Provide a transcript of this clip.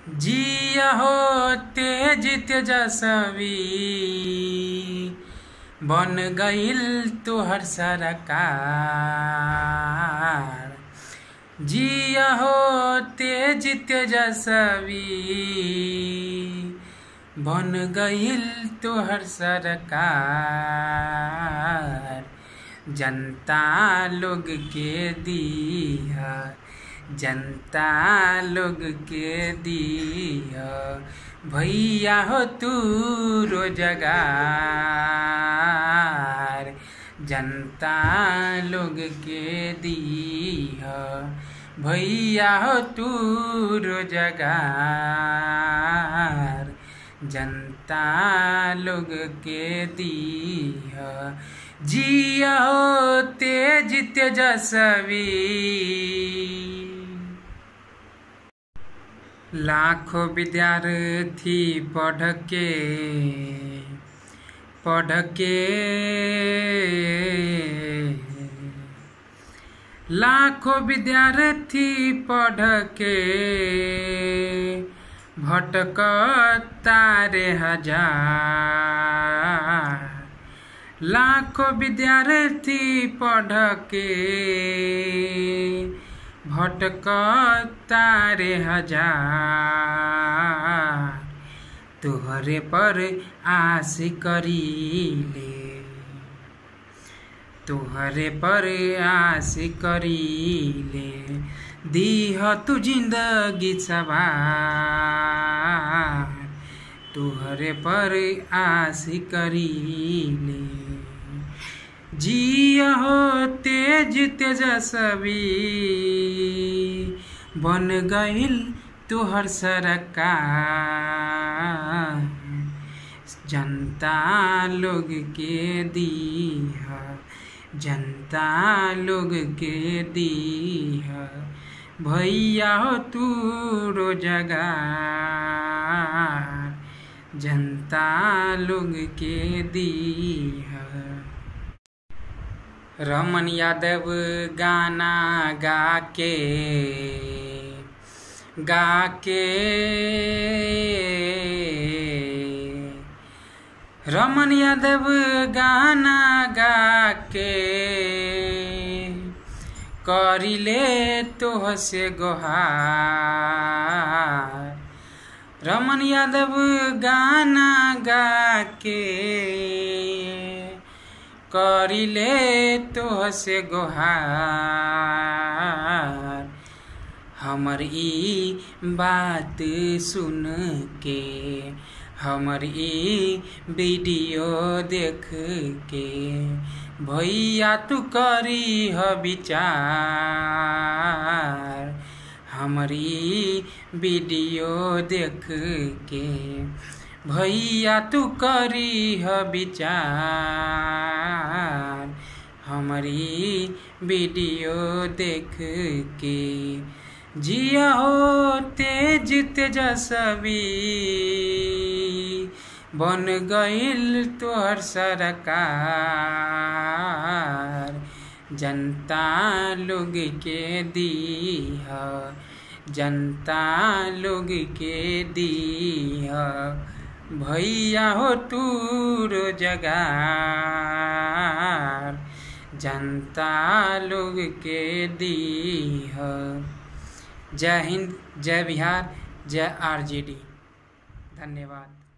जिया हो तेज तेजस्वी बन गईल तोहर सरकार जिया हो तेज तेजस्वी बन गईल तोहर सरकार जनता लोग के दिया जनता लोग के दिया भैया हो तू रोजगार जनता लोग के दिया भैया हो तू रोजगार जनता लोग के दिया जिया हो तेज तेजस्वी लाखों विद्यार्थी पढ़ के पढ़ के लाखों विद्यार्थी पढ़ के भटकता रे हजार लाखों विद्यार्थी पढ़ के भटकता रे हजार तुहरे पर आस करीले तुहरे पर आस करीले दीह तू जिंदगी सवार तुहरे पर आस करीले जिया हो तेज तेजस्वी बन गईल तुहर सरकार जनता लोग के दिया जनता लोग के दिया भैया हो तू रोजगार जनता लोग के दिया रमन यादव गाना गा के गा के रमन यादव गाना गा के करिले तोह से गोहार रमन यादव गाना गा के करिले तोह से गोहार हमर ई बात सुन के हमर ई वीडियो देख के भैया तू करी ह विचार हमर ई वीडियो देख के भैया तू करी ह विचार हमारी वीडियो देख के जिया हो तेज तेजस्वी बन गईल तोहर सरकार जनता लोग के दिया जनता लोग के दिया भैया हो तू रोजगार जनता लोग के दीह जय हिंद जय बिहार जय आरजेडी धन्यवाद